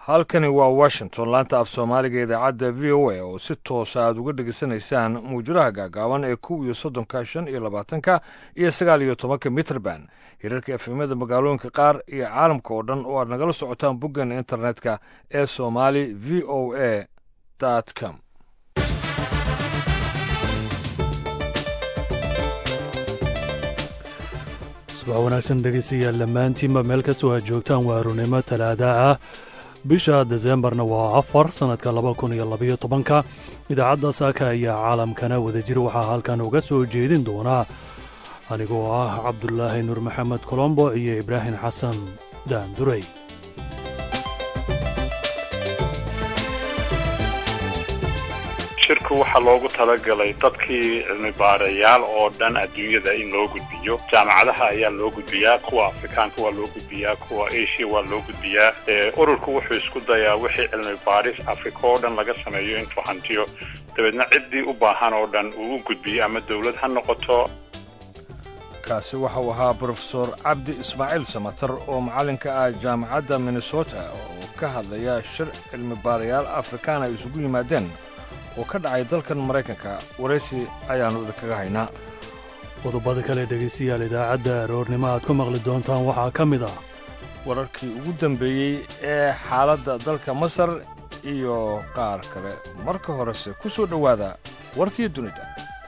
halkani waa washington laanta af soomaaliga idaacadda v o a oo si toosa aad uga dhegaysanaysaan muwjadaha gaagaaban ee kow iyo soddonka shan iyo labaatanka iyo sagaal iyo tobanka mitrband hirarka efemada magaalooyinka qaar iyo caalamka oo dhan oo aad nagala socotaan boggan internetka ee somali v o a com subax wanaagsan dhegeystayaal dhammaantiinba meel kastoo aad joogtaan waa arurnimo talaada ah bisha deseembarna waa afar sannadka laba kun iyo labaiyo tobanka idaacadda saaka ayaa caalamkana wadajir waxaa halkan uga soo jeedin doonaa anigoo ah cabdulaahi nuur maxamed colombo iyo ibraahim xasan daandurey shirku waxaa loogu talagalay dadkii cilmi baarayaal oo dhan adduunyada in loo gudbiyo jaamacadaha ayaa loo gudbiyaa kuwa afrikaanka waa loo gudbiyaa kuwa asia waa loo gudbiyaa ururku wuxuu isku dayaa wixii cilmi baaris afrika oo dhan laga sameeyo intuu hantiyo dabeedna ciddii u baahan oo dhan uu u gudbiyo ama dowlad ha noqoto kaasi waxau ahaa brofesor cabdi ismaaciil samatar oo macallinka ah jaamacadda minnesota oo ka hadlaya shir cilmi baarayaal afrikaan ay isugu yimaadeen oo ka dhacay dalkan maraykanka waraysi ayaannu idinkaga haynaa qodobada kale dhegaystayaal idaacadda aroornimo aad ku maqli doontaan waxaa ka mid ah wararkii ugu dambeeyey ee xaaladda dalka masar iyo qaar kale marka horese ku soo dhowaada warkii dunida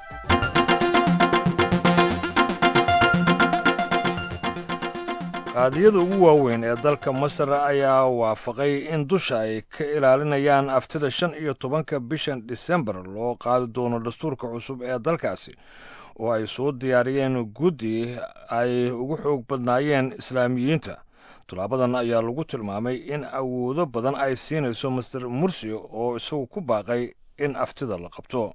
qaadiyada ugu waaweyn ee dalka masar ayaa waafaqay in dusha ay ka ilaalinayaan aftida shan iyo tobanka bishan disembar loo qaadi doono dastuurka cusub ee dalkaasi oo ay soo diyaariyeen guddi ay ugu xoog badnaayeen islaamiyiinta tallaabadan ayaa lagu tilmaamay in awoodo badan ay siinayso master mursi oo isagu ku baaqay in aftida la qabto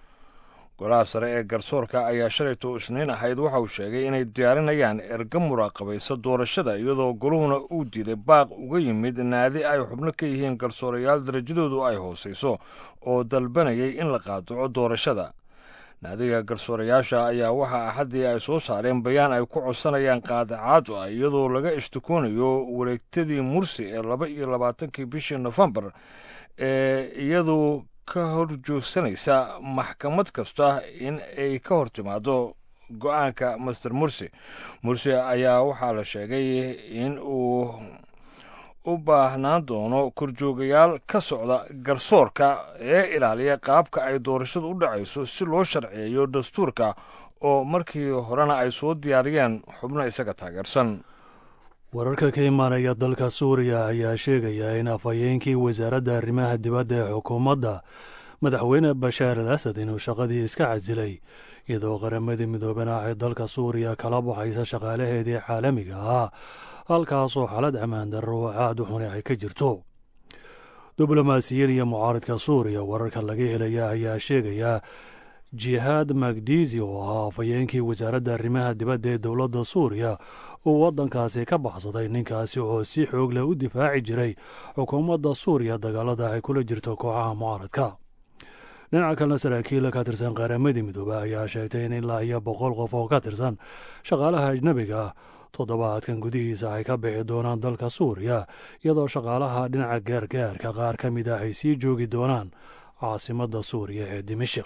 golaha sare ee garsoorka ayaa shalayto isniin ahayd waxa uu sheegay inay diyaarinayaan erga muraaqabaysa doorashada iyadoo goluhuna uu diiday baaq uga yimid naadi ay xubno ka yihiin garsoorayaal darajadoodu ay hoosayso oo dalbanayay in la qaadaco doorashada naadiga garsoorayaasha ayaa waxaa axaddii ay soo saareen bayaan ay ku codsanayaan qaadacaad ah iyadoo laga ishtikoonayo wareegtadii mursi ee laba iyo labaatankii bishii nofembar ee iyadu ka hor joogsanaysa maxkamad kasta in ay ka hor timaado go-aanka master mursi mursi ayaa waxaa la sheegay in uu u baahnaan doono korjoogayaal ka socda garsoorka ee ilaaliya qaabka ay doorashadu u dhacayso si loo sharciyeeyo dastuurka oo markii horena ay soo diyaariyeen xubno isaga taageersan wararka ka imaanaya dalka suuriya ayaa sheegaya in afhayeenkii wasaaradda arrimaha dibadda ee xukuumadda madaxweyne bashaar al asad inuu shaqadii iska casilay iyadoo qaramadii midoobena ay dalka suuriya kala baxaysa shaqaalaheedii caalamiga ahaa halkaasoo xalad ammaan darro oo aad u xuni ay ka jirto diblomaasiyiin iyo mucaaridka suuriya wararka laga helaya ayaa sheegaya jihaad magdiisi oo ahaa afhayeenkii wasaaradda arrimaha dibadda ee dowladda suuriya uu waddankaasi ka baxsaday ninkaasi oo si xoog leh u difaaci jiray xukuumadda suuriya dagaalada ay kula jirto kooxaha mucaaradka dhinaca kalena saraakiil ka tirsan qaaramadii midoobe ayaa sheegtay in ilaa iyo boqol qof oo ka tirsan shaqaalaha ajnebiga ah toddobaadkan gudihiisa ay ka bixi doonaan dalka suuriya iyadoo shaqaalaha dhinaca gaargaarka qaar ka mid ah ay sii joogi doonaan caasimadda suuriya ee dimashik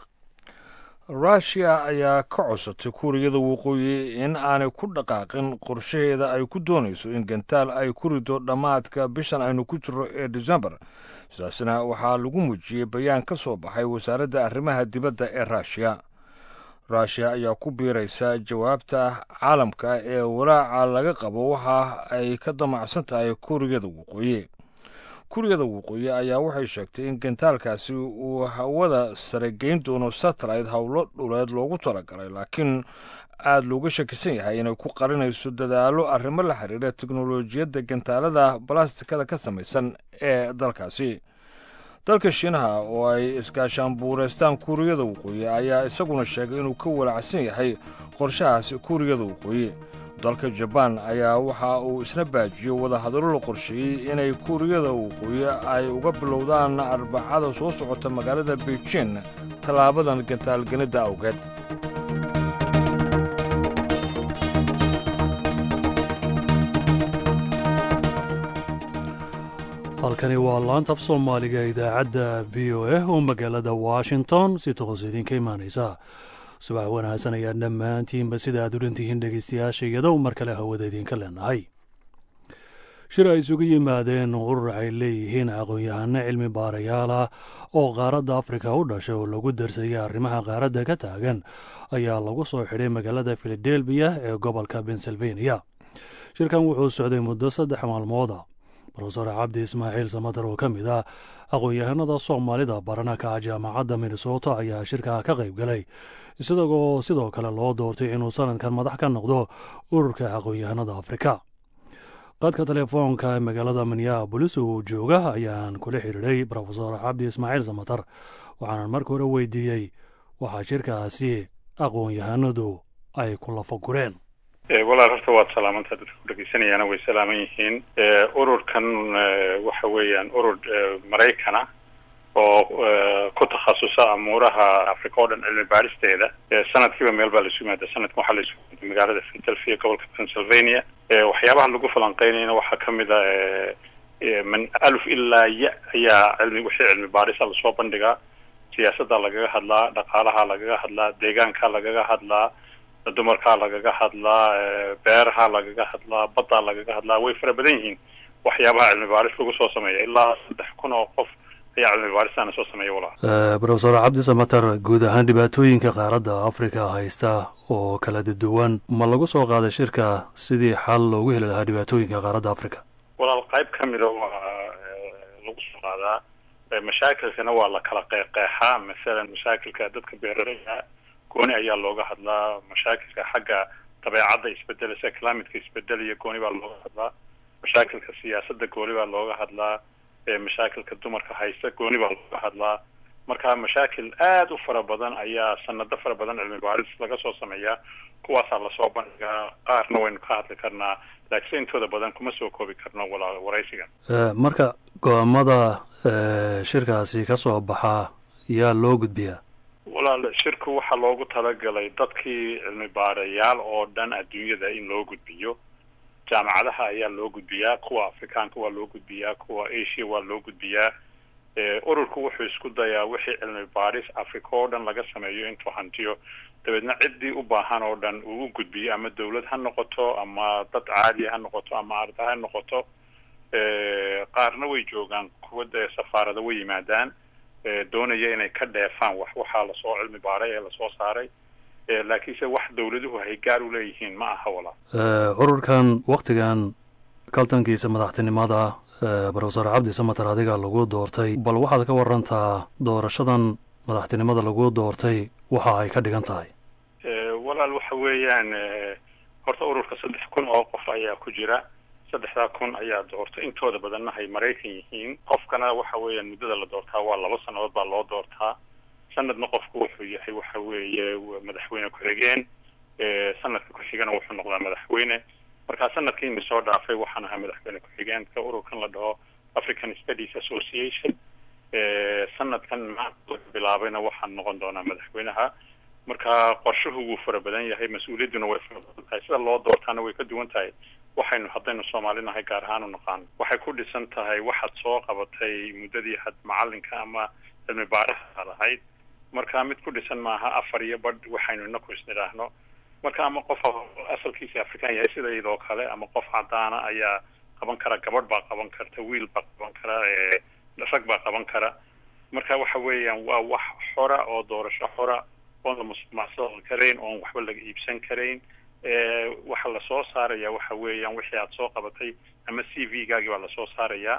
ruushiya ayaa ka codsatay kuuriyada waqooyi in aanay ku dhaqaaqin qorshaheeda ay ku doonayso in gantaal ay ku rido dhammaadka bishan aynu ku jirro ee desembar sidaasna waxaa lagu muujiyey bayaan ka soo baxay wasaaradda arrimaha dibadda ee ruushiya ruushiya ayaa ku biiraysa jawaabta caalamka ee walaaca laga qabo waxa ay ka damacsan tahay kuuriyada waqooyi kuuriyada waqooyi ayaa waxay sheegtay in gantaalkaasi uu hawada sare geyn doono satellite howlo dhuleed loogu talagalay laakiin aada looga shakisan yahay inay ku qarinayso dadaallo arrimo la xiriira teknolojiyadda gantaalada balastikada ka samaysan ee dalkaasi dalka shiinaha oo ay iskaashaan buureystaan kuuriyada waqooyi ayaa isaguna sheegay inuu ka walacsan yahay qorshahaasi kuuriyada waqooyi dalka jabaan ayaa waxa uu isna baajiyey wadahadallo la qorsheeyey inay kuuriyada waqooyi ay uga bilowdaan arbacada soo socota magaalada beijin tallaabadan gantaalgenidda awgeed halkani waa laanta af soomaaliga idaacadda v o a oo magaalada washington si toos idinka imaanaysa subax wanaagsan ayaa dhammaantiinba sida aad u dhantihiin dhegeystayaasha iyadoo mar kale hawada idinka leenahay shir ay isugu yimaadeen urur ay leeyihiin aqoon-yahano cilmi baarayaal ah oo qaaradda afrika u dhashay oo lagu darsayay arrimaha qaaradda ka taagan ayaa lagu soo xidhay magaalada filadelfiya ee gobolka pennsylvania shirkan wuxuu socday muddo saddex maalmooda rofesor cabdi ismaaciil samatar oo ka mid ah aqoon-yahanada soomaalida baranaka jaamacadda minnesota ayaa shirkaa ka qayb galay isagoo sidoo kale loo doortay inuu sanadkan madax ka noqdo ururka aqoon-yahanada afrika qadka telefoonka magaalada minneabolis uu jooga ayaan kula xiriiray rofesor cabdi ismaaciil samatar waxaanan marka hore weydiiyey waxaa shirkaasi aqoon-yahanadu ay ku lafagureen walaal horta waad salaamantaa dadka ku dhegeysanayaana way salaaman yihiin ururkan waxa weeyaan urur maraykana oo ku takhasusa amuuraha africa oo dhan cilmi baaristeeda sanadkiiba meel baa laisu yimaada sanadkan waxaa laisu yimaada magaalada philadelphia gobolka pennsylvania waxyaabaha lagu falanqeynayna waxaa kamid a min alf ilaa ya ayaa cilmi wixii cilmi baarisa lasoo bandhigaa siyaasadda lagaga hadlaa dhaqaalaha lagaga hadlaa deegaanka lagaga hadlaa dumarkaa lagaga hadlaa beeraha lagaga hadlaa baddaa lagaga hadlaa way fara badan yihiin waxyaabaha cilmi baaris lagu soo sameeya ilaa saddex kun oo qof ayaa cilmi baaristaana soo sameeya walaal rofesor cabdi samatar guud ahaan dhibaatooyinka qaaradda afrika haysta oo kala duwan ma lagu soo qaaday shirka sidii xal loogu heli lahaa dhibaatooyinka qaaradda afrika walaal qayb ka mida waa lagu soo qaadaa mashaakilkana waa la kala qeexqeexaa masalan mashaakilka dadka beeraleyda gooni ayaa looga hadlaa mashaakilka xagga dabeecadda isbedelasa climatka isbedelaya gooni baa looga hadlaa mashaakilka siyaasadda gooni baa looga hadlaa mashaakilka dumarka haysta gooni baa looga hadlaa marka mashaakil aada u fara badan ayaa sanado fara badan cilmi baaris laga soo sameeyaa kuwaasaa lasoo bandhigaa qaarna waynu ka hadli karnaa laakiinse intooda badan kuma soo koobi karno walaa waraysigan marka go-aamada shirkaasi ka soo baxaa yaa loo gudbiyaa walaal shirku waxaa loogu talagalay dadkii cilmi baarayaal oo dhan adduunyada in loo gudbiyo jaamacadaha ayaa loo gudbiyaa kuwa afrikaanka waa loo gudbiyaa kuwa asia waa loo gudbiyaa ururku wuxuu isku dayaa wixii cilmi baaris africa oo dhan laga sameeyo intuu hantiyo dabeedna ciddii u baahan oo dhan uu u gudbiyo ama dawlad ha noqoto ama dad caadiya ha noqoto ama arda ha noqoto qaarna way joogaan kuwa dee safaarada way yimaadaan doonaya inay ka dheefaan wax waxaa lasoo cilmi baaray ee lasoo saaray laakiinse wax dawladuhu hay gaar u leeyihiin ma aha walaa ururkan waktigan kaltankiisa madaxtinimada rofesor cabdi samatar adiga lagu doortay bal waxaad ka warantaa doorashadan madaxtinimada lagu doortay waxa ay ka dhigan tahay walaal waxa weeyaan horta ururka saddex kun oo qof ayaa ku jira saddexdaa kun ayaa doortay intooda badanna hay maraykan yihiin qofkana waxa weeyaan muddada la doortaa waa laba sannadood baa loo doortaa sanadna qofku wuxuu yahay waxa weeye madaxweyne ku-xigeen sanadka ku-xigana wuxuu noqdaa madaxweyne markaa sanadkiina soo dhaafay waxaan ahaa madaxweyne ku-xigeenka ururkan la dhaho african studies association sanadkan maanta bilaabayna waxaan noqon doonaa madaxweynaha marka qorshuhu wuu fara badan yahay mas-uuliyadduna way fara badan tahay sida loo doortaana way ka duwan tahay waxaynu haddaynu soomaalinahay gaar ahaan u naqaano waxay ku dhisan tahay waxaad soo qabatay muddadii had macalinka ama cilmi baaraha ahayd marka mid ku dhisan maaha afar iyo badh waxaynu inaku isnidhaahno marka ama qof asalkiisa afrikaan yahay sida iyadoo kale ama qof cadaana ayaa qaban kara gabadh baa qaban karta wiil baa qaban kara rag baa qaban kara marka waxa weeyaan waa wax xora oo doorasho xora oon la musmacsadi karayn oon waxba laga iibsan karayn waxa lasoo saaraya waxa weeyaan wixii aad soo qabatay ama c v gaagii baa lasoo saarayaa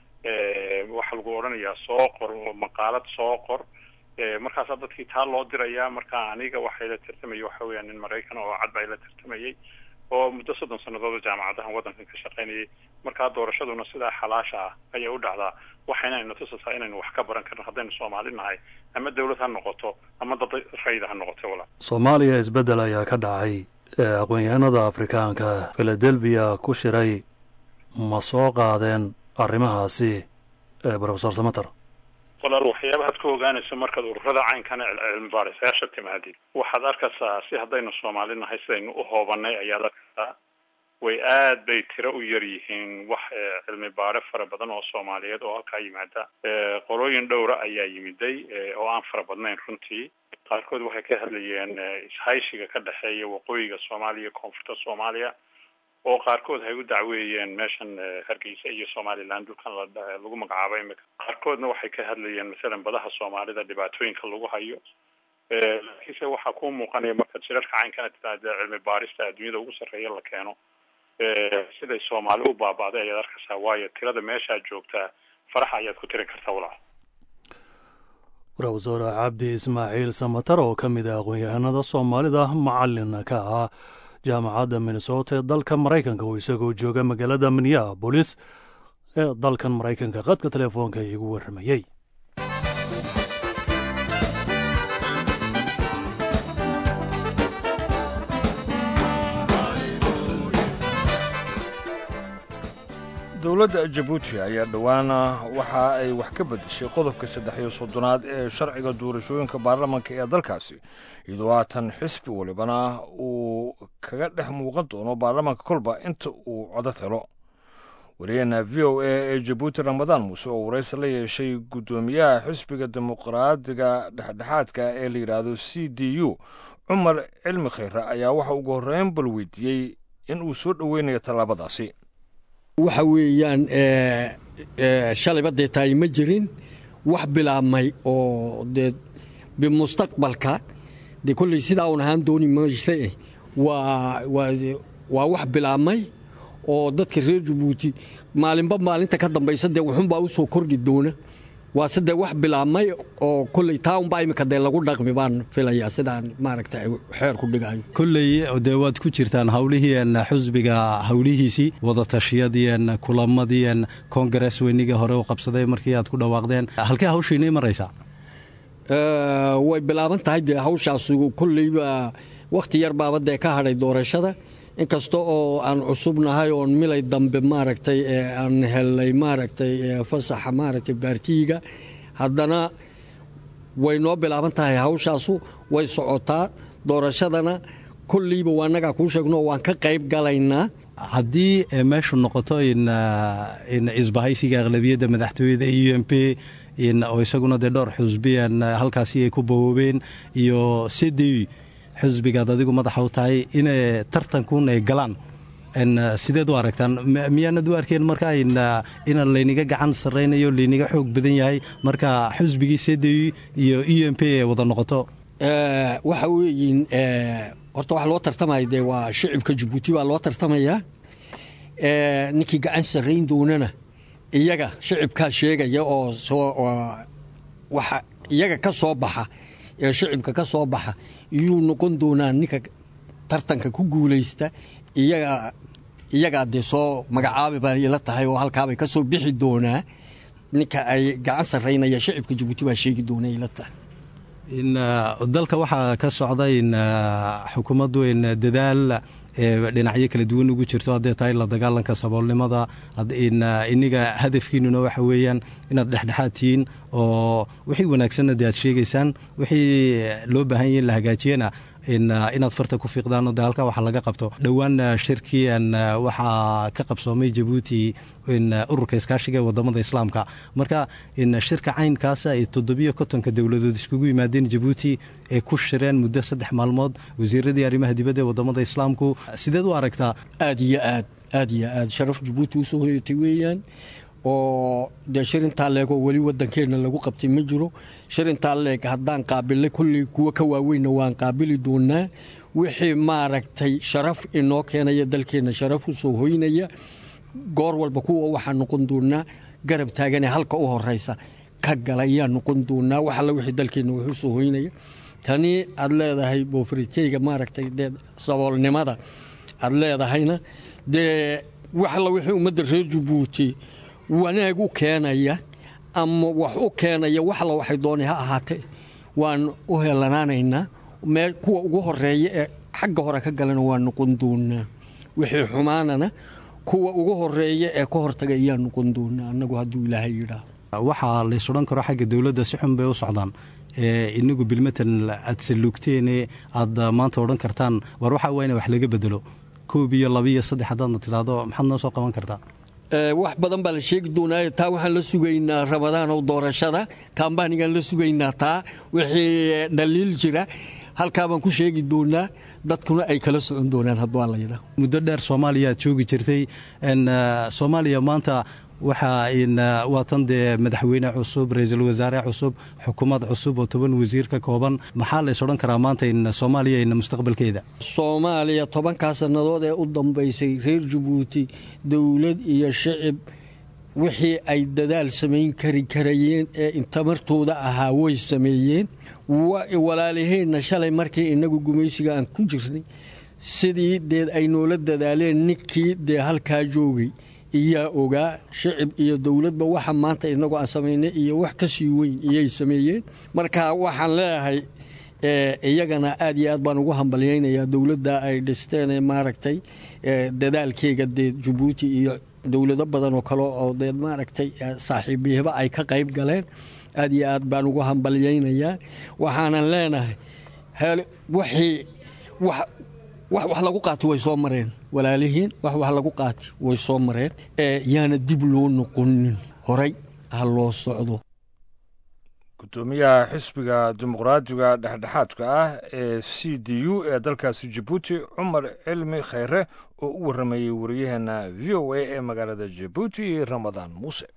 waxaa lagu odhanayaa soo qor oo maqaalad soo qor markaasaa dadkii taa loo dirayaa marka aniga waxay la tartamayay waxa weeyaan nin maraykan oo cad baa la tartamayay oo muddo soddon sannadood jaamacadahan waddankan ka shaqaynayay markaa doorashaduna sidaa xalaasha ah ayay u dhacdaa waxayna ina tusasaa inaynu wax ka baran karno haddaynu soomaali nahay ama dawlad ha noqoto ama dad rayida ha noqoto walaa soomaaliya isbeddel ayaa ka dhacay aqoon-yahanada afrikaanka philadelphia ku shiray ma soo qaadeen arrimahaasi rofesor samater walaal waxyaabahaad ku ogaanayso markaad ururada caynkana cilmi baarisayaasha timaadid waxaad arkaysaa si haddaynu soomaali nahay sidaynu u hoobanay ayaad arkaysaa way aad bay tiro u yar yihiin wax cilmi baare fara badan oo soomaaliyeed oo halkaa yimaada qolooyin dhowra ayaa yimiday oo aan fara badnayn runtii qaarkood waxay ka hadlayeen ishayshiga ka dhexeeya waqooyiga soomaaliya koonfurta soomaaliya oo qaarkood hay u dacweeyeen meeshan hargeysa iyo somaliland dhulkan lagu magacaabo imika qaarkoodna waxay ka hadlayeen masalan badaha soomaalida dhibaatooyinka lagu hayo laakiinse waxaa ku muuqanaya markaad shirarka caynkana tidaade cilmi baarista adduunyada ugu sarreeya la keeno siday soomaali u baaba'day ayaad arkaysaa waayo tirada meeshaad joogtaa faraxa ayaad ku tirin kartaa walaal ra-wasaare cabdi ismaaciil samatar oo ka mid ah aqoon-yahanada soomaalida macalin ka ah jaamacadda minnesota ee dalka maraykanka oo isagoo jooga magaalada minneabolis ee dalkan maraykanka qadka telefoonka iigu warramayey dowladda jabuuti ayaa dhowaana waxa ay wax ka beddeshay qodobka saddex iyo soddonaad ee sharciga doorashooyinka baarlamanka ee dalkaasi iyadoo haatan xisbi walibana uu kaga dhex muuqan doono baarlamanka kolba inta uu codad helo wariyeenna v o a ee jabuuti ramadaan muuse oo waraysi la yeeshay guddoomiyaha xisbiga dimuqraadiga dhexdhexaadka ee la yidhaahdo c d u cumar cilmi khayre ayaa waxa ugu horreyn bal weydiiyey in uu soo dhoweynayo tallaabadaasi waxa weeyaan shalayba dee taay ma jirin wax bilaabmay oo dee bimustaqbalka dee kolley sidaa un ahaan dooni mayse waa waa wax bilaabmay oo dadka reer jabuuti maalinba maalinta ka dambaysa dee wuxunbaa u soo kordhi doona waase dee wax bilaabmay oo kolley taa unbaa imika dee lagu dhaqmi baan filayaa sidaan maaragta xeer ku dhigayo kolley dee waad ku jirtaan howlihii xusbiga howlihiisii wadatashyadii kulamadii kongares weynigii hore u qabsaday markii aad ku dhawaaqdeen halkee hawshiinii maraysaa way bilaaban tahay dee hawshaas kolleyba wakhti yar baaba dee ka hadhay doorashada inkasta oo aan cusubnahay oon milay dambe maaragtay aan helnay maaragtay fasaxa maaragtay baartiyiga haddana way noo bilaaban tahay hawshaasu way socotaa doorashadana kolleyba waa nagaa kuu sheegno waan ka qayb galaynaa haddii meeshu noqoto in isbahaysiga aqlabiyadda madaxtooyada u m p oo isaguna dee dhowr xusbiyan halkaasi ay ku bawoobeen iyo cd xusbigaad adigu madaxa u tahay inay tartankuun ay galaan sideed u aragtaan miyaanad u arkeen marka inaan layniga gacan sarraynayo layniga xoog badan yahay marka xusbigii cd iyo u m p ay wada noqoto waxa weeyiin horta waxa loo tartamaya dee waa shicibka jabuuti baa loo tartamayaa ninkii gacan sarrayn doonana iyaga shicibkaa sheegaya oo waxa iyaga ka soo baxa ee shicibka ka soo baxa iyuu noqon doonaa ninka tartanka ku guulaysta iyaga iyagaa dee soo magacaabi baa ila tahay oo halkaabay ka soo bixi doonaa ninka ay gacan sarraynaya shicibka jabuuti baa sheegi doona ila tahay dalka waxaa ka socda in xukuumaddu in dadaal dhinacyo kala duwan ugu jirto hadday tahay la dagaalanka saboolnimada iniga hadafkiinuna waxa weeyaan inaad dhexdhexaad tihiin oo wixii wanaagsanna de aad sheegaysaan wixii loo baahan yahi in la hagaajiyana inaad farta ku fiiqdaan de halkaa waxa laga qabto dhowaan shirkii waxaa ka qabsoomay jabuuti ururka iskaashiga ee wadamada islaamka marka shirka caynkaasa ay toddobiyo kontonka dowladood iskugu yimaadeen jabuuti ee ku shireen muddo saddex maalmood wasiiradii arrimaha dibadda ee wadamada islaamku sideed u aragtaa aad iyo aad aad iyo aad sharaf jabuuti usoo hoyatay weeyaan oo dee shir intaa leegoo weli wadankeenna lagu qabtay ma jiro shir intaa leeg haddaan qaabilnay kulley kuwa ka waaweynna waan qaabili doonaa wixii maaragtay sharaf inoo keenaya dalkeenna sharaf u soo hoynaya goor walba kuwa waxaa noqon doonaa garab taaganee halka u horaysa ka gala ayaa noqon doonaa wax alla wixii dalkeenna wax u soo hoynaya tani aad leedahay boofariteyga maaragtay dee saboolnimada aad leedahayna dee wax alla wixii ummadda reer jabuuti wanaag u keenaya ama wax u keenaya wax alla waxay doonay ha ahaatee waan u helanaanaynaa meel kuwa ugu horeeya ee xagga hore ka galana waa noqon doonaa wixii xumaanana kuwa ugu horeeya ee ka hortaga ayaa noqon doonaa annagu hadduu ilaahay yidhaahdo waxaa lays odhan karo xagga dowladda si xun bay u socdaan inagu bilmatan aad salugteene aad maanta odhan kartaan war waxaa waa ina wax laga bedelo koob iyo laba iyo saddex haddaadna tidhaahdo maxaad noo soo qaban kartaa wax badan baa la sheegi doonaa taa waxaan la sugaynaa ramadaanow doorashada kambaanigaan la sugaynaa taa wixii dhaliil jira halkaa baan ku sheegi doonaa dadkuna ay kala socon doonaan hadduu la yidhaah muddo dheer soomaaliya aad joogi jirtay soomaaliya maanta waxaa waatan dee madaxweyne cusub ra-iisul wasaare cusub xukuumad cusub oo toban wasiir ka kooban maxaa lays odhan karaa maanta in soomaaliya ina mustaqbalkeeda soomaaliya tobankaa sannadood ee u dambaysay reer jabuuti dowlad iyo shicib wixii ay dadaal samayn kari karayeen ee intamartooda ahaa way sameeyeen walaaliheenna shalay markii innagu gumaysiga aan ku jirnay sidii deed ay noola dadaaleen ninkii dee halkaa joogay iyaa ogaa shicib iyo dowladba waxa maanta inagoo aan samaynay iyo wax ka sii weyn iyay sameeyeen marka waxaan leeyahay iyagana aad iyo aad baan ugu hambalyaynayaa dowladda ay dhisteen ee maaragtay dadaalkeega dee jabuuti iyo dowlado badan oo kale oo dee maaragtay saaxiibyahba ay ka qayb galeen aad iyo aad baan ugu hambalyaynayaa waxaanan leenahay wixii wax lagu qaati way soo mareen walaalihiin wax wax lagu qaati way soo mareen yaana dib loo noqonin horay ha loo socdo gudoomiyaha xisbiga dimuqraadiga dhexdhexaadka ah ee c d u ee dalkaasi jabuuti cumar cilmi khayre oo u warramayey wariyaheena v o a ee magaalada jabuuti ramadaan muuse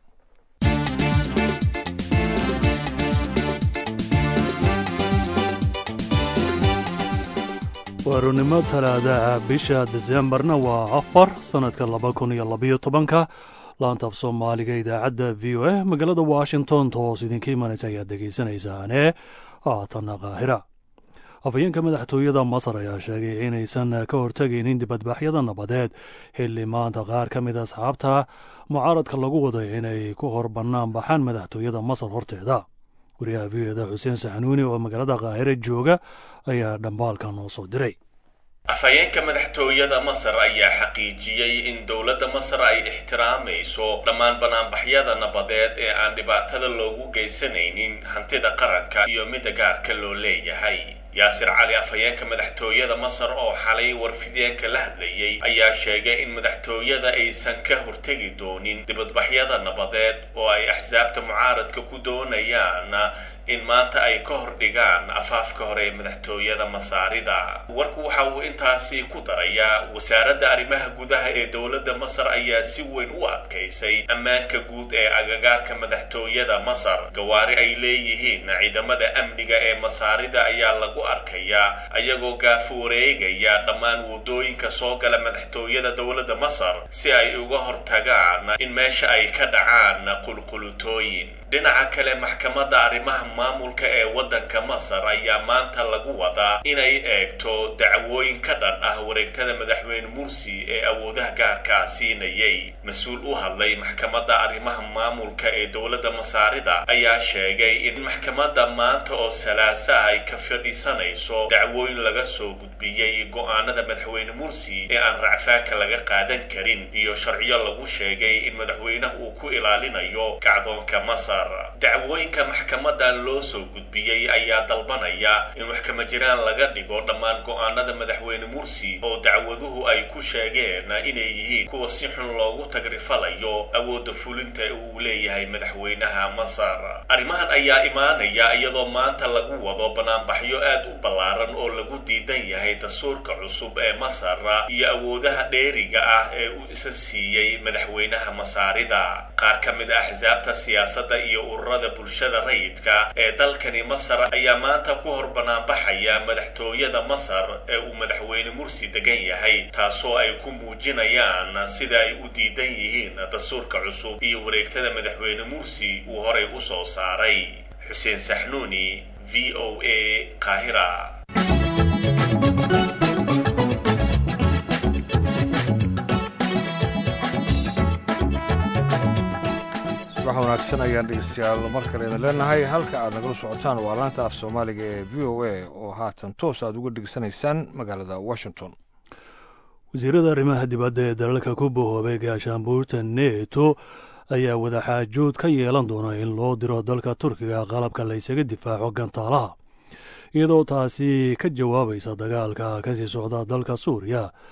waarunimo talaadaha bisha desembarna waa afar sannadka laba kun iyo labayo tobanka laantaaf soomaaliga idaacadda v o a magaalada washington toos idinka imanaysa ayaad dhegaysanaysaane haatanna qaahira afhayeenka madaxtooyada masar ayaa sheegay inaysan ka hortegaynin dibadbaxyada nabadeed xilli maanta qaar ka mid asxaabta mucaaradka lagu waday inay ku hor bannaan baxaan madaxtooyada masar horteeda wariyaha v o eda xuseen saxanuuni oo magaalada qaahire jooga ayaa dhambaalka noo soo diray afhayeenka madaxtooyada masar ayaa xaqiijiyey in dowladda masar ay ixtiraamayso dhammaan banaanbaxyada nabadeed ee aan dhibaatada loogu geysanaynin hantida qaranka iyo midda gaarka loo leeyahay yaasir cali afhayeenka madaxtooyada masar oo xalay warfideenka la hadlayey ayaa sheegay in madaxtooyada aysan ka hortegi doonin dibadbaxyada nabadeed oo ay axsaabta mucaaradka ku doonayaan in maanta ay ka hor dhigaan afaafka hore ee madaxtooyada masaarida warku waxa uu intaasi ku darayaa wasaaradda arrimaha gudaha ee dowladda masar ayaa si weyn u adkaysay ammaanka guud ee agagaarka madaxtooyada masar gawaari ay leeyihiin ciidamada amniga ee masaarida ayaa lagu arkayaa ayagoo gaafo wareegaya dhammaan wadooyinka soo gala madaxtooyada dowladda masar si ay uga hortagaan in meesha ay ka dhacaan qulqulutooyin dhinaca kale maxkamadda arrimaha maamulka ee waddanka masar ayaa maanta lagu wadaa inay eegto dacwooyin ka dhan ah wareegtada madaxweyne mursi ee awoodaha gaarkaa siinayay mas-uul u hadlay maxkamadda arrimaha maamulka ee dowladda masaarida ayaa sheegay in maxkamadda maanta oo salaaso ah ay ka fadhiisanayso dacwooyin laga soo gudbiyey go-aanada madaxweyne mursi ee aan racfaanka laga qaadan karin iyo sharciyo lagu sheegay in madaxweynaha uu ku ilaalinayo kacdoonka masar dacwooyinka maxkamadan loo soo gudbiyey ayaa dalbanaya in wax kama jiraan laga dhigo dhammaan go-aanada madaxweyne mursi oo dacwaduhu ay ku sheegeen inay yihiin kuwa si xun loogu tagrifalayo awoodda fulinta uu leeyahay madaxweynaha masar arrimahan ayaa imaanaya iyadoo maanta lagu wado banaanbaxyo aad u ballaaran oo lagu diidan yahay dastuurka cusub ee masar iyo awoodaha dheeriga ah ee uu isa siiyey madaxweynaha masaarida qaar ka mid a axsaabta siyaasadda iyo ururada bulshada rayidka ee dalkani masar ayaa maanta ku hor banaanbaxaya madaxtooyada masar ee uu madaxweyne mursi degan yahay taasoo ay ku muujinayaan sida ay u diidan yihiin dastuurka cusub iyo wareegtada madaxweyne mursi uu horay u soo saaray xuseen saxnuuni v o a qaahira wax wanaagsan ayaan dhegeystayaal mar kale idin leenahay halka aad nagala socotaan waa laanta af soomaaliga ee v o a oo haatan toos aad uga dhegeysanaysaan magaalada washington wasiirada arrimaha dibadda ee dalalka ku bohoobay gaashaanbuurta neto ayaa wadaxaajood ka yeelan doona in loo diro dalka turkiga qalabka laysaga difaaco gantaalaha iyadoo taasi ka jawaabaysa dagaalka kasii socda dalka suuriya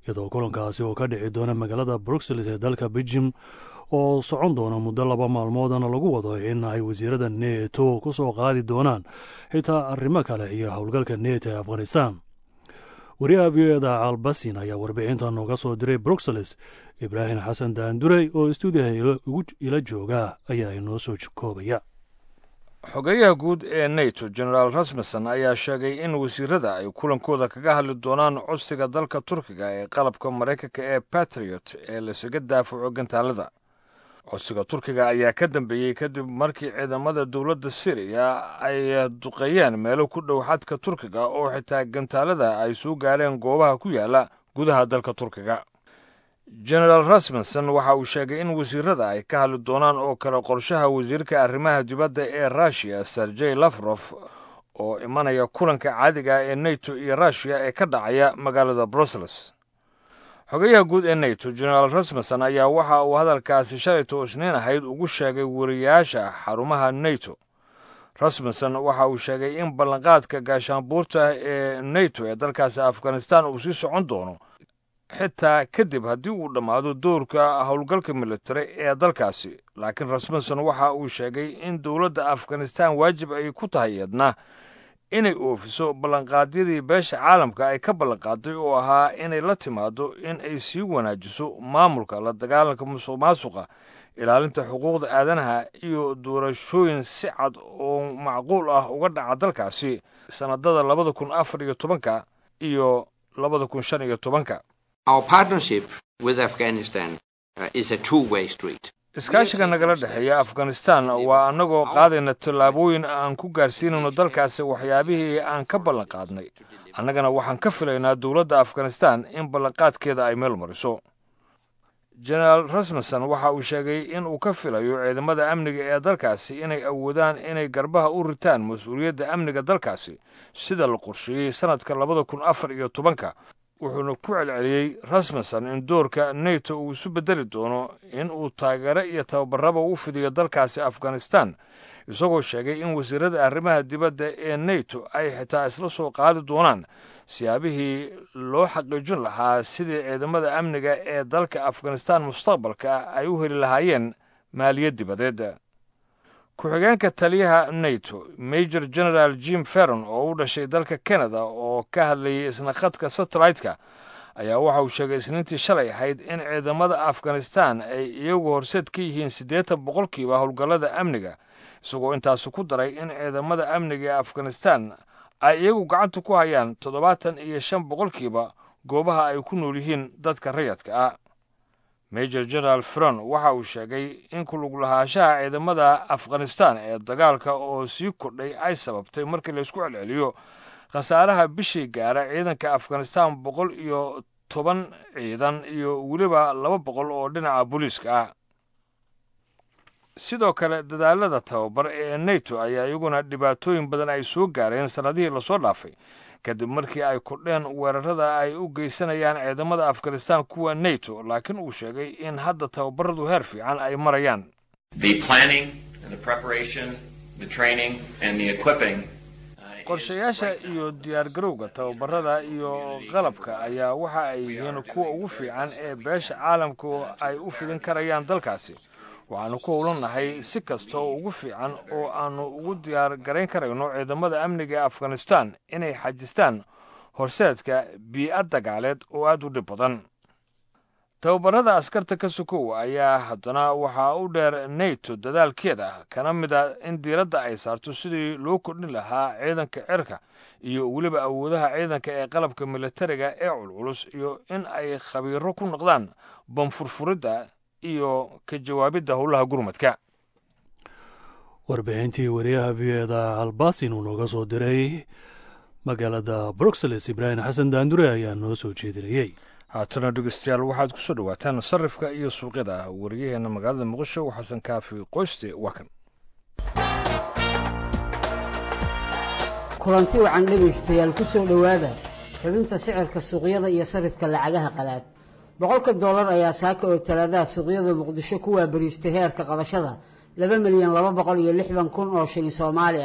iyadoo kulankaasi oo ka dhici doona magaalada bruxelles ee dalka beljim oo socon doona muddo laba maalmoodana lagu wado in ay wasiirada neto ku soo qaadi doonaan xitaa arrimo kale iyo howlgalka neto ee afghanistan wariyaha v o eda albasin ayaa warbixinta nooga soo diray bruxelles ibraahim xasan daandurey oo stuudiyaha ila jooga ayaa inoo soo koobaya xogeyaha guud ee nato genaraal rasmussen ayaa sheegay in wasiirada ay kulankooda kaga hadli doonaan codsiga dalka turkiga ee qalabka maraykanka ee batriot ee lasaga daafaco gantaalada codsiga turkiga ayaa ka dambeeyey kadib markii ciidamada dowladda syriya ay duqeeyeen meelo ku dhow xadka turkiga oo xitaa gantaalada ay soo gaareen goobaha ku yaala gudaha dalka turkiga genaraal rasmussen waxa uu sheegay in wasiirada ay ka hadli doonaan oo kale qorshaha wasiirka arrimaha dibadda ee russiya sergey lafrof oo imanaya kulanka caadiga ee nato iyo rushiya ee ka dhacaya magaalada brussels xogayaha guud ee nato genaraal rasmussen ayaa waxa uu hadalkaasi shalayto isniin ahayd ugu sheegay wariyaasha xarumaha nato rasmussen waxa uu sheegay in ballanqaadka gaashaanbuurta ee nato ee dalkaasi afghanistan uu sii socon doono xitaa kadib haddii uu dhammaado doorka howlgalka militari ee dalkaasi laakiin rasmussen waxa uu sheegay in dowladda afghanistan waajib ay ku tahay eedna inay oofiso ballanqaadyadii beesha caalamka ay ka ballanqaaday oo ahaa inay la timaado in ay sii wanaajiso maamulka la dagaalanka musuq maasuqa ilaalinta xuquuqda aadanaha iyo doorashooyin si cad oo macquul ah uga dhaca dalkaasi sannadada labada kun afar iyo tobanka iyo labada kun shan iyo tobanka iskaashiga nagala dhexeeya afghanistan waa annagoo qaadayna tallaabooyin aan ku gaarsiinayno dalkaasi waxyaabihii aan ka ballanqaadnay annagana waxaan ka filaynaa dowladda afghanistan in ballanqaadkeeda ay meel mariso genaraal rasmussen waxa uu sheegay in uu ka filayo ciidamada amniga ee dalkaasi inay awoodaan inay garbaha u ritaan mas-uuliyadda amniga dalkaasi sida la qorsheeyey sannadka labada kun afar iyo tobanka wuxuuna ku celceliyey rasmussen in doorka nato uu isu beddeli doono in uu taageero iyo tababaraba u fidiyo dalkaasi afghanistan isagoo sheegay in wasiirada arrimaha dibadda ee nato ay xitaa isla soo qaadi doonaan siyaabihii loo xaqiijin lahaa sidii ciidamada amniga ee dalka afghanistan mustaqbalka ay u heli lahaayeen maaliyad dibadeed ku-xigeenka taliyaha nato major general jim ferron oo u dhashay dalka canada oo ka hadlayay isna khadka satellite-ka ayaa waxa uu sheegay isniintii shalay ahayd in ciidamada afghanistan ay iyagu horseed ka yihiin siddeetan boqolkiiba howlgallada amniga isagoo intaasi ku daray in ciidamada amniga ee afghanistan ay iyagu gacanta ku hayaan toddobaatan iyo shan boqolkiiba goobaha ay ku nool yihiin dadka rayadka ah major general fron waxa uu sheegay in kulug lahaanshaha ciidamada afghanistan ee dagaalka oo sii kordhay ay sababtay markii laysku celceliyo khasaaraha bishii gaara ciidanka afghanistan boqol iyo toban ciidan iyo weliba laba boqol oo dhinaca booliiska ah sidoo kale dadaalada tababar ee nato ayaa iyaguna dhibaatooyin badan ay soo gaareen sannadihii lasoo dhaafay kadib markii ay kordheen weerarada ay u geysanayaan ciidamada afghanistan kuwa nato laakiin uu sheegay in hadda tababaradu heer fiican ay marayaan qorshayaasha iyo diyaargarowga tababarada iyo qalabka ayaa waxa ay yihiin kuwa ugu fiican ee beesha caalamku ay u fidin karayaan dalkaasi waxaanu ku howlanahay si kasta oo ugu fiican oo aanu ugu diyaar garayn karayno ciidamada amniga ee afghanistan inay xajistaan horseedka bii'ad dagaaleed oo aad u dhib badan tababarada askarta ka sokow ayaa haddana waxaa u dheer nato dadaalkeeda kana mid a in diiradda ay saarto sidii loo kordhin lahaa ciidanka cirka iyo weliba awoodaha ciidanka ee qalabka militariga ee culculus iyo in ay khabiiro ku noqdaan banfurfuridda iyo ka jawaabidda howlaha gurmadka warbixintii wariyaha v eda albasin uu nooga soo diray magaalada bruxelles ibraahim xasan daandure ayaa noo soo jeedinayey haatana dhegeystayaal waxaad ku soo dhowaataan sarifka iyo suuqyada wariyaheenna magaalada muqdisho xasan kaafi qoyste waa kan kulanti wacan dhegaystayaal ku soo dhowaada xubinta sicirka suuqyada iyo sarifka lacagaha qalaad boqolka doolar ayaa saaka oo talaadaha suuqyada muqdisho ku waabariistay heerka qabashada laba milyan laba boqol iyo lixdan kun oo shilin soomaali ah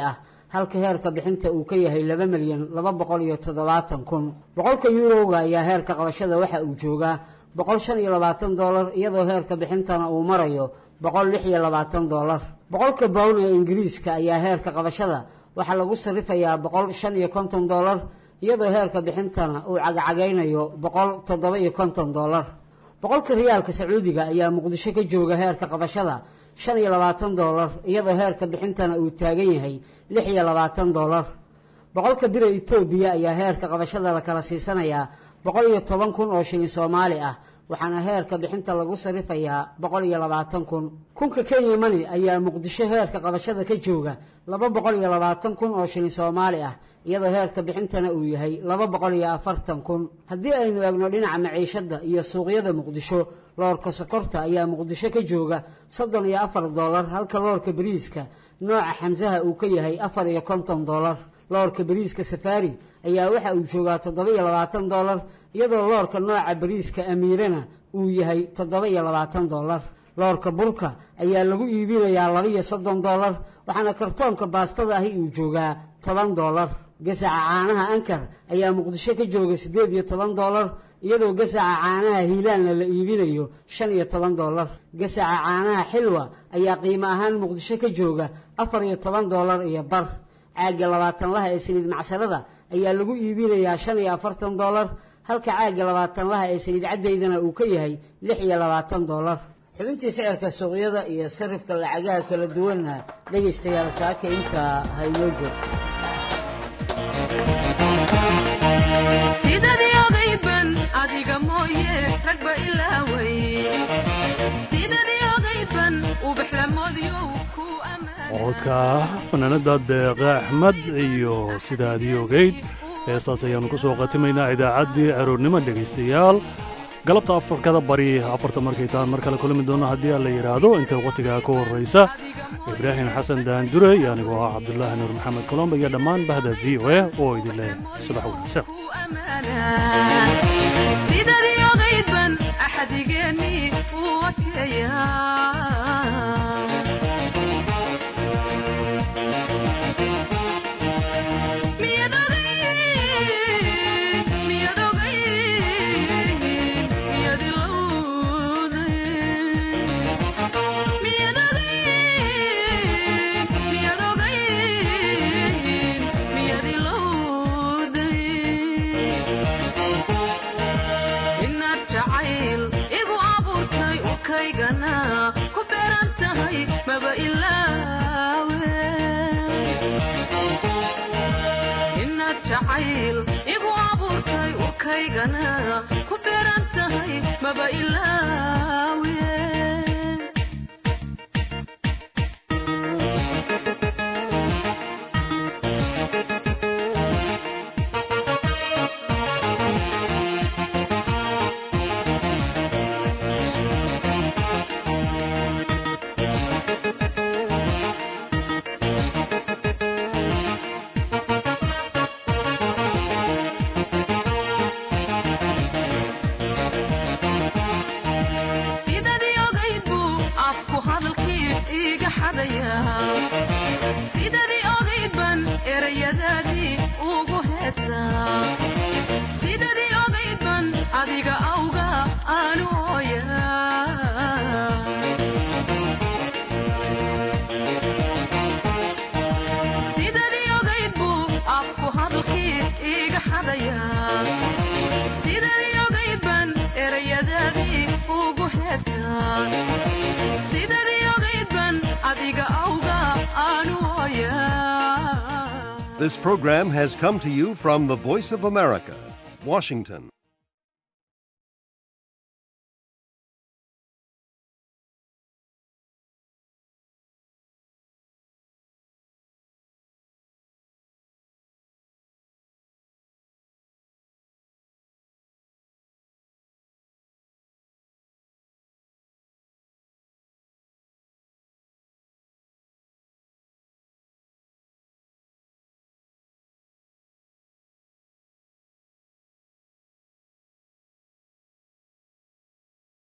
halka heerka bixinta uu ka yahay laba milyan laba boqol iyo toddobaatan kun boqolka yuurowga ayaa heerka qabashada waxa uu joogaa boqol shan iyo labaatan dollar iyadoo heerka bixintana uu marayo boqol lix iyo labaatan dollar boqolka bown ee ingiriiska ayaa heerka qabashada waxaa lagu sarifayaa boqol shan iyo konton dollar iyadoo heerka bixintana uu cagacagaynayo boqol toddoba iyo konton dollar boqolka riyaalka sacuudiga ayaa muqdisho ka jooga heerka qabashada shan iyo labaatan dollar iyadoo heerka bixintana uu taagan yahay lix iyo labaatan dollar boqolka bira etoobiya ayaa heerka qabashada la kala siisanayaa boqol iyo toban kun oo shilin soomaali ah waxaana heerka bixinta lagu sarifayaa boqol iyo labaatan kun kunka kenya mani ayaa muqdisho heerka qabashada ka jooga laba boqol iyo labaatan kun oo shilin soomaali ah iyadoo heerka bixintana uu yahay laba boqol iyo afartan kun haddii aynu eegno dhinaca maciishadda iyo suuqyada muqdisho loorka sokorta ayaa muqdisho ka jooga soddon iyo afar dollar halka loorka bariiska nooca xamsaha uu ka yahay afar iyo konton dollar loorka bariiska safaari ayaa waxa uu joogaa toddoba iyo labaatan dollar iyadoo loorka nooca bariiska amiirana uu yahay toddoba iyo labaatan dollar loorka burka ayaa lagu iibinayaa laba iyo soddon dollar waxaana kartoonka baastada ahi uu joogaa toban dollar gasaca caanaha ankar ayaa muqdisho ka jooga siddeed iyo toban dollar iyadoo gasaca caanaha hiilaanna la iibinayo shan iyo toban dollar gasaca caanaha xilwa ayaa qiimo ahaan muqdisho ka jooga afar iyo toban dollar iyo bar caagga labaatan laha ee saliid macsarada ayaa lagu iibinayaa shan iyo afartan dollar halka caagga labaatan laha ee saliid caddaydana uu ka yahay lix iyo labaatan dollar xubintii sicirka suuqyada iyo sarifka lacagaha kala duwanna dhegaystayaal saaka intaa haynoo joogto sidadii ogayban adiga mooye ragba ilaaway sidadii ogayban ubaxlamoodyow ku codka fanaanada deeqa axmed iyo sidaadii ogeyd heestaas ayaannu ku soo qatimaynaa idaacaddii aroornimo dhegaystayaal galabta afarkada bari afarta markay tahan mar kale kulmi doonno haddii aan la yidhaahdo inta wakhtigaa ka horraysa ibraahim xasan daandure iyo anigoo ah cabdulaahi nuur maxamed colomba iyo dhammaan bahda v o a oo idin leh subax wanaagsan sidadii ogaydban axadigeennii uu adkeeyaa ku beeran tahay maba ilaawe inaad jacayl igu abuurtay urkaygana ku beeran tahay maba ilaawe sidadii ogaydban erayadaadii ugu heesaa sidadii ogaydban adiga awga aanu ooyaa sidadii ogayd buu afku hadalkii iga xadayaa sidadii ogaydban erayadaadii ugu heesaa sidadii ogaydban adiga awga aanu ooyaa This program has come to you from the Voice of America, Washington.